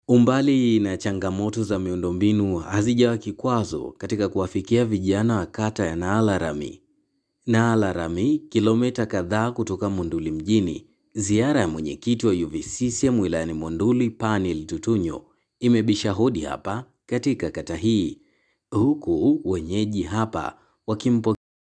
Umbali na changamoto za miundombinu hazijawa kikwazo katika kuwafikia vijana wa kata ya Naalarami. Naalarami, kilomita kadhaa kutoka Monduli mjini, ziara ya mwenyekiti wa UVCCM wilayani Monduli Panel Tutunyo imebisha hodi hapa katika kata hii, huku wenyeji hapa wakimpo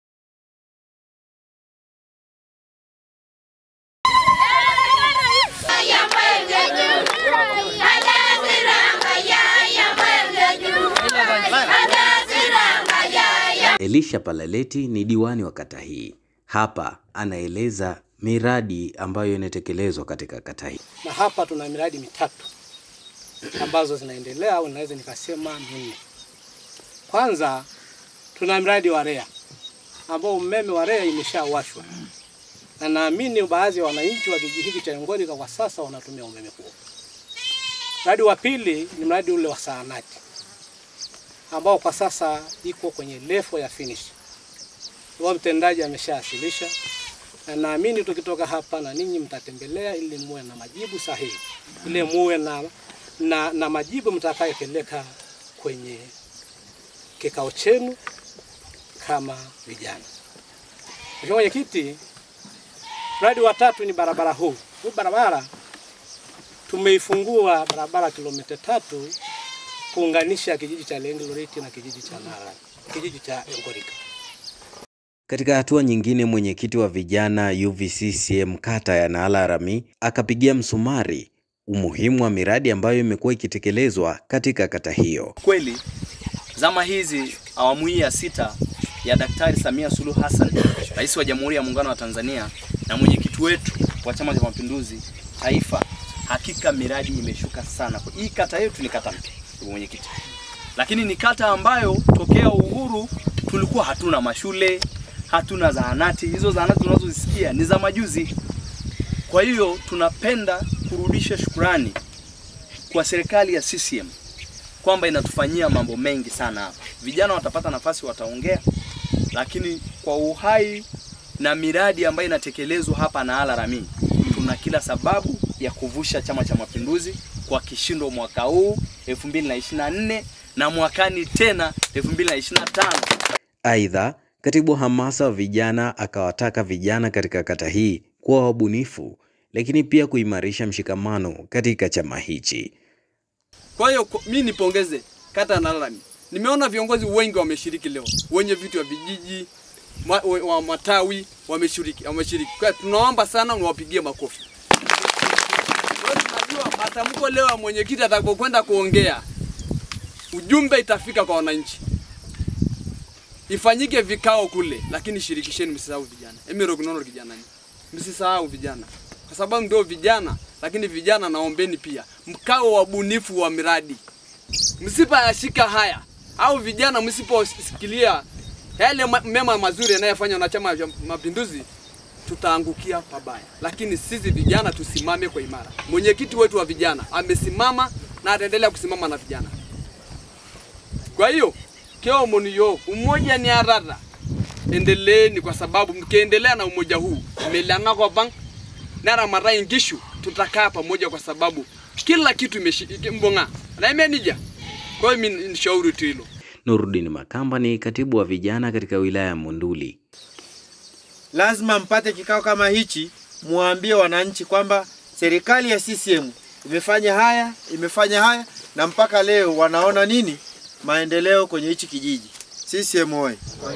Elisha Palaleti ni diwani wa kata hii. Hapa anaeleza miradi ambayo inatekelezwa katika kata hii. na hapa tuna miradi mitatu ambazo zinaendelea au naweza nikasema minne. Kwanza tuna mradi wa REA ambao umeme wa REA imeshawashwa na naamini baadhi ya wananchi wa kijiji hiki cha Ngorika kwa sasa wanatumia umeme huo. Mradi wa pili ni mradi ule wa saanati ambao kwa sasa iko kwenye level ya finish. Huo mtendaji ameshawasilisha na naamini tukitoka hapa na ninyi mtatembelea ili muwe na majibu sahihi, ili muwe na, na, na majibu mtakayopeleka kwenye kikao chenu kama vijana. Mheshimiwa Mwenyekiti, mradi wa tatu ni barabara huu. Huu barabara tumeifungua barabara kilomita tatu kuunganisha kijiji cha Lengiloriti na kijiji cha Nara, kijiji cha Ngorika. Katika hatua nyingine, mwenyekiti wa vijana UVCCM kata ya Naalarami akapigia msumari umuhimu wa miradi ambayo imekuwa ikitekelezwa katika kata hiyo. Kweli zama hizi awamu hii ya sita ya Daktari Samia Suluhu Hassan, rais wa Jamhuri ya Muungano wa Tanzania na mwenyekiti wetu wa Chama cha Mapinduzi taifa, hakika miradi imeshuka sana. Hii kata yetu ni kata mpya, ndugu mwenyekiti, lakini ni kata ambayo tokea uhuru tulikuwa hatuna mashule, hatuna zahanati. Hizo zahanati tunazozisikia ni za majuzi. Kwa hiyo tunapenda kurudisha shukurani kwa serikali ya CCM kwamba inatufanyia mambo mengi sana hapa. Vijana watapata nafasi, wataongea, lakini kwa uhai na miradi ambayo inatekelezwa hapa Naalarami, tuna kila sababu ya kuvusha Chama cha Mapinduzi kwa kishindo mwaka huu 2024 na mwakani tena 2025. Aidha, katibu hamasa wa vijana akawataka vijana katika kata hii kuwa wabunifu, lakini pia kuimarisha mshikamano katika chama hichi. Kwa hiyo kwa- mi nipongeze kata ya Naalarami. Nimeona viongozi wengi wameshiriki leo, wenye vitu wa vijiji ma, wa, wa matawi wameshiriki, wameshiriki. Kwa hiyo tunaomba sana niwapigie makofi. Kwa hiyo tunajua matamko leo ya mwenyekiti atakapokwenda kuongea, ujumbe itafika kwa wananchi. Ifanyike vikao kule, lakini shirikisheni, msisahau vijana. Emiro kunono kijana, msisahau vijana, kwa sababu ndio vijana. Lakini vijana, naombeni pia mkao wabunifu wa miradi, msipoyashika haya au vijana msiposikilia yale ma- mema mazuri yanayofanywa na Chama cha Mapinduzi, tutaangukia pabaya. Lakini sisi vijana tusimame kwa imara. Mwenyekiti wetu wa vijana amesimama na ataendelea kusimama na vijana. Kwa hiyo keo muniyo umoja ni arara, endeleeni kwa sababu mkiendelea na umoja huu melana kwa bang nara mara ingishu tutakaa pamoja kwa sababu kila kitu imeshi mbonga na imenija. Kwa hiyo mimi nishauri tu hilo. Nurudin Makamba ni katibu wa vijana katika wilaya ya Monduli. lazima mpate kikao kama hichi, muambie wananchi kwamba serikali ya CCM imefanya haya, imefanya haya na mpaka leo wanaona nini maendeleo kwenye hichi kijiji. CCM oye!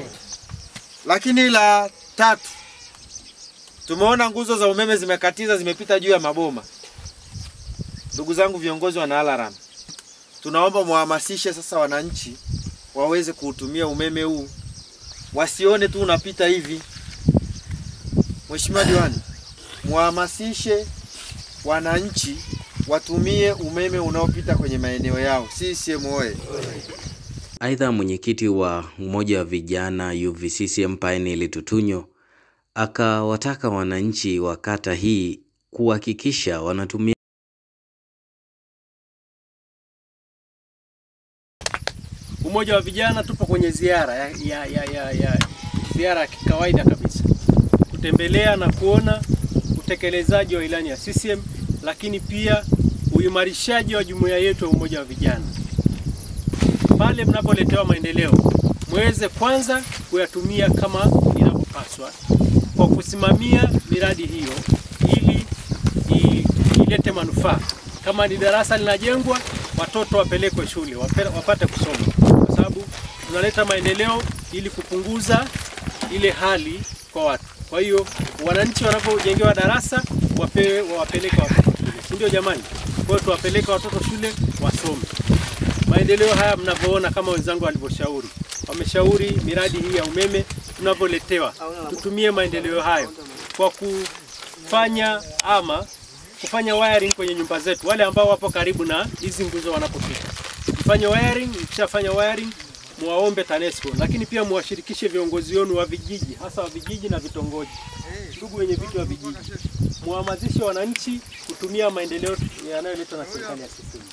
Lakini la tatu, tumeona nguzo za umeme zimekatiza, zimepita juu ya maboma. Ndugu zangu viongozi wa Naalarami, tunaomba muhamasishe sasa wananchi waweze kuutumia umeme huu, wasione tu unapita hivi. Mheshimiwa Diwani, muhamasishe wananchi watumie umeme unaopita kwenye maeneo yao. CCM oye! Aidha, mwenyekiti wa umoja wa vijana UVCCM Pioneer Tutunyo akawataka wananchi wa kata hii kuhakikisha wanatumia Umoja wa vijana tupo kwenye ziara ya, ya, ya, ya, ya ziara ya kawaida kabisa kutembelea na kuona utekelezaji wa ilani ya CCM, lakini pia uimarishaji wa jumuiya yetu ya umoja wa vijana. Pale mnapoletewa maendeleo, mweze kwanza kuyatumia kama inavyopaswa kwa kusimamia miradi hiyo ili i- ilete manufaa. Kama ni darasa linajengwa, watoto wapelekwe shule wape- wapate kusoma, kwa sababu tunaleta maendeleo ili kupunguza ile hali kwa watu. Kwa hiyo wananchi wanapojengewa darasa wapewe wawapeleke watoto shule, si ndio jamani? Kwa hiyo tuwapeleke watoto shule wasome. Maendeleo haya mnavyoona, kama wenzangu walivyoshauri, wameshauri miradi hii ya umeme tunavyoletewa, tutumie maendeleo hayo kwa kufanya ama kufanya wiring kwenye nyumba zetu, wale ambao wapo karibu na hizi nguzo wanapopita, mfanye wiring. Mkishafanya wiring, muwaombe TANESCO, lakini pia muwashirikishe viongozi wenu wa vijiji, hasa wa vijiji na vitongoji, ndugu wenye viti wa vijiji, muhamasishe wananchi kutumia maendeleo yanayoletwa na serikali ya CCM.